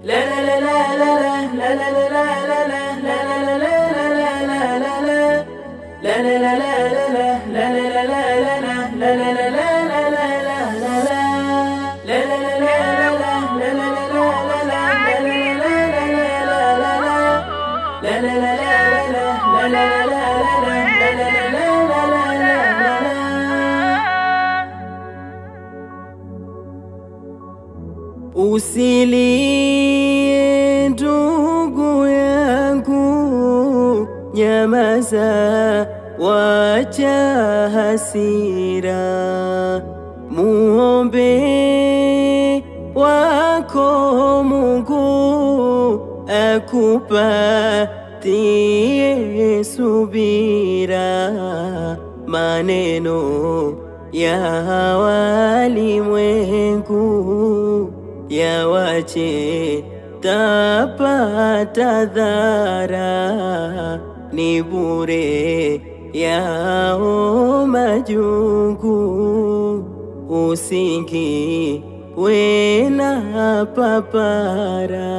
Usilie ndugu yangu, nyamaza, wacha hasira, muombe wako Mungu akupatie subira, maneno ya walimwengu yawache tapata dhara, ni bure yao majungu, usingi wena papara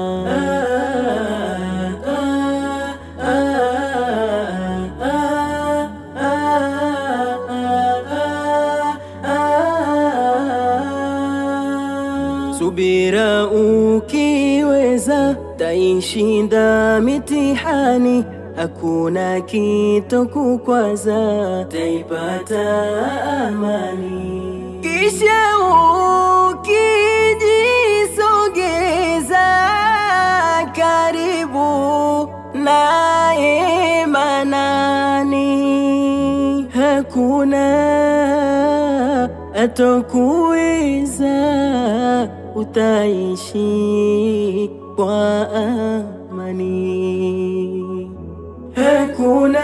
Subira ukiweza, taishinda mitihani, hakuna kito kukwaza, taipata amani. Kisha ukijisogeza karibu naye Manani, hakuna atokuweza, utaishi kwa amani. Hakuna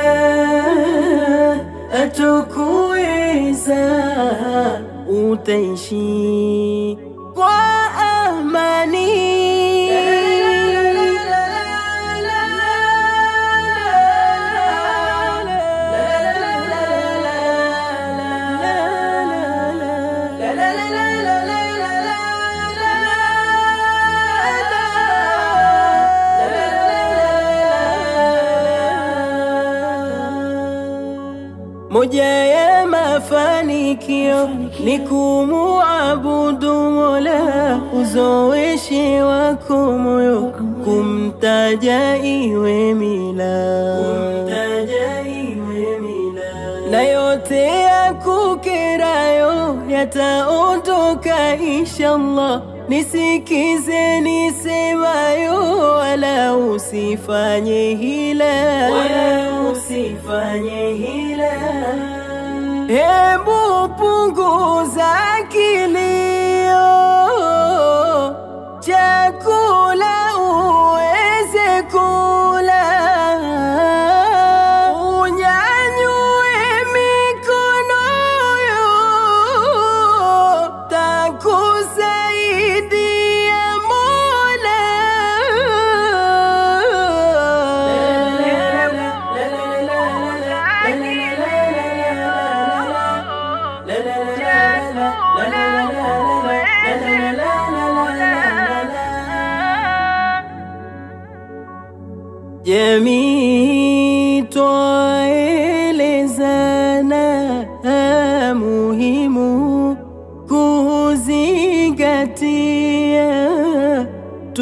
atokuweza, utaishi kwa amani. Moja ya mafanikio ni kumuabudu Mola, uzoeshe wako moyo kumtaja iwe mila, kumtaja iwe mila, na yote ya kukerayo yataondoka inshallah. Nisikize nisemayo, wala usifanye hila, wala usifanye hila. Hebu punguza kilio, chakula uweze kula, unyanyue mikono yo, takusaidia Mola. Jamii twaelezana muhimu kuzingatia,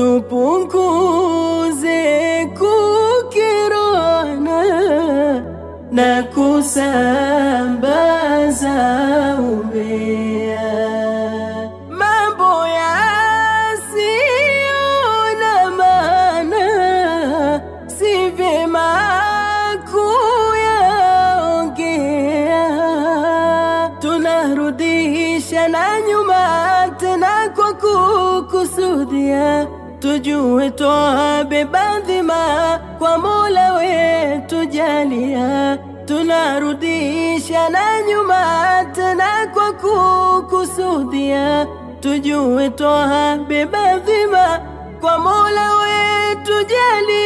tupunguze kukirana na kusambaza umbea, mambo yasiyo na maana si vyema kuyaongea, tunarudisha na nyuma tena kwa kukusudia, tujue twabeba dhima kwa Mola wetu jalia, tunarudisha na nyuma tena kwa kukusudia, tujue twabeba dhima kwa Mola wetu jalia.